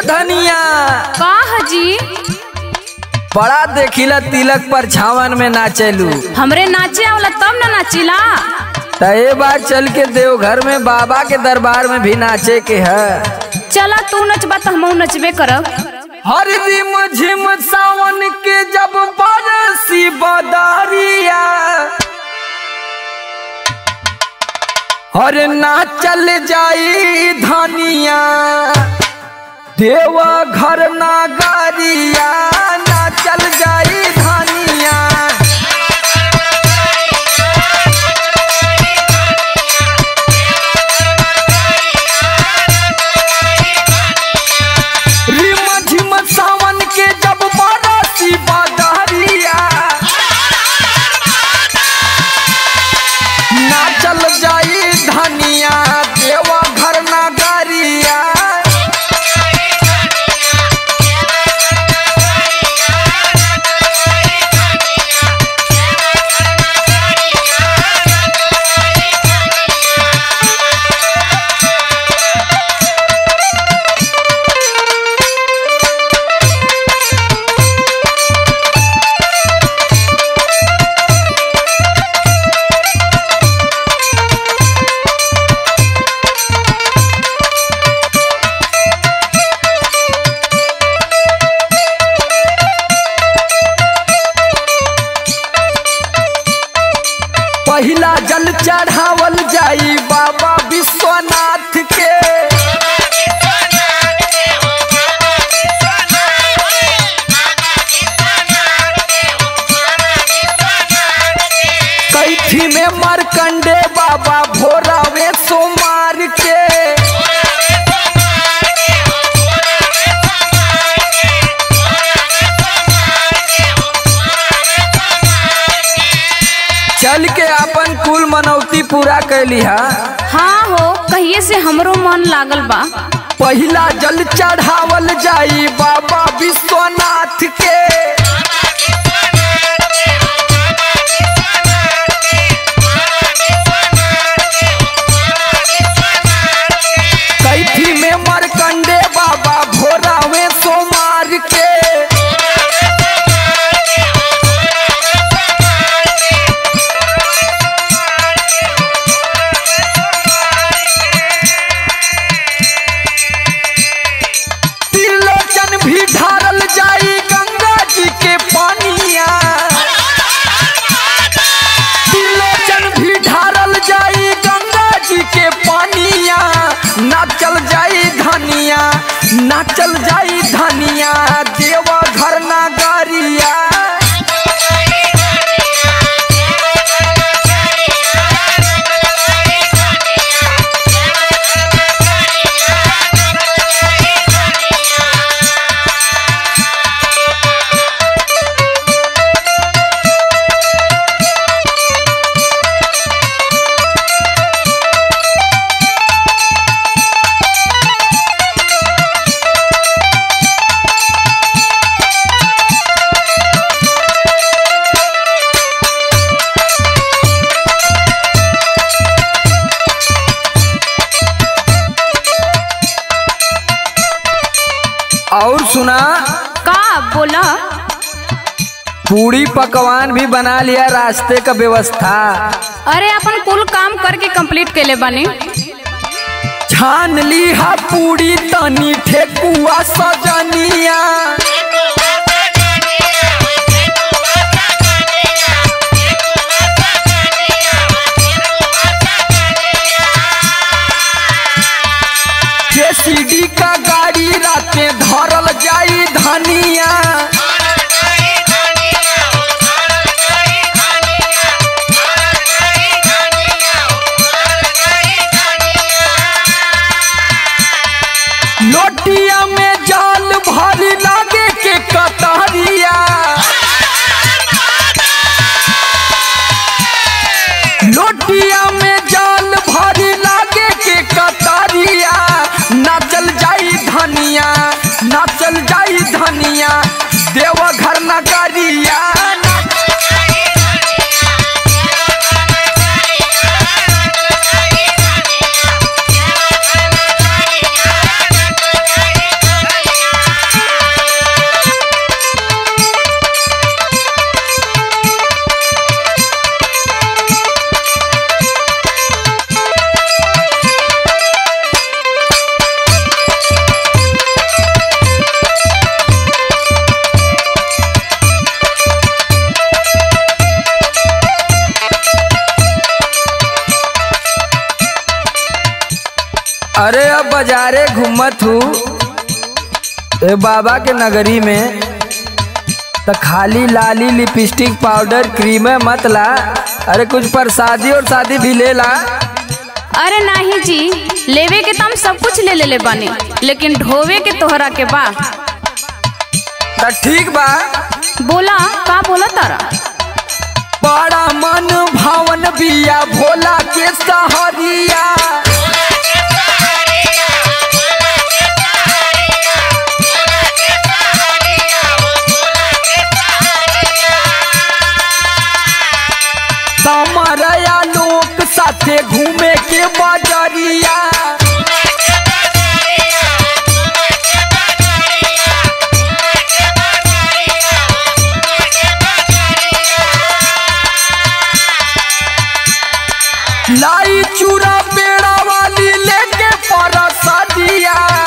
धनिया का हजी बड़ा देखिला तिलक पर छावन में नाचेलू हमरे नाचे आवला तब न नाचिला त ए बार चल के देवघर में बाबा के दरबार में भी नाचे के है चला तू नचबा तो हमहू नचबे करब हर रिम झिम सावन के जब बरसी बदरिया हर नाचल जाई धनिया देव घर नागरिया नाचल जाई धनिया रिम झिम सावन के जब बरसी बदरिया नाचल जाई धनिया देवा घर नगरिया पहिला जल चढ़ावल जाई बाबा विश्वनाथ के कैथी में मरकंडे बाबा भोरावे सोमार के चल के अपन कुल मनौती पूरा कैली हा हाँ हो कहिए से हमरो मन लागल बा पहिला जल चढ़ावल जाई बाबा विश्वनाथ के कैथी में मरकंडे बाबा भोरावे सोमार के त्रिलोचन भी ढारल जाई गंगा जी के पानिया त्रिलोचन भी ढारल जाई गंगा जी के पानिया नाचल जाई धनिया नाचल जाई धनिया देवा घर नगरिया और सुना का बोला पूरी पकवान भी बना लिया रास्ते का व्यवस्था अरे अपन कुल काम करके कंप्लीट केले बानी छान ली हा पूरी तनी ठेकुआ सजनिया जेसीडी का गाड़ी राते धरल जाई धनिया लोटिया में जाल भरी लागे के कतरिया लोटिया में जाल भरी लागे के कतरिया नाचल जाई धनिया नाचल जाई धनिया देवघर नगरिया अरे अब बाजारे घूमत हूँ ए बाबा के नगरी में तो खाली लाली लिपस्टिक पाउडर क्रीम मत ला अरे कुछ प्रसादी और शादी भी ले ला अरे नाही जी लेवे के तो हम सब कुछ ले लेले बानी लेकिन ढोवे के तोहरा के बा तो ठीक बा बोला का बोला तारा बड़ा मन भावन बिया भोला के सहरिया समरया लोक साथे घूमे के बजरिया लाई चूड़ा पेड़ा वाली लेके परसदिया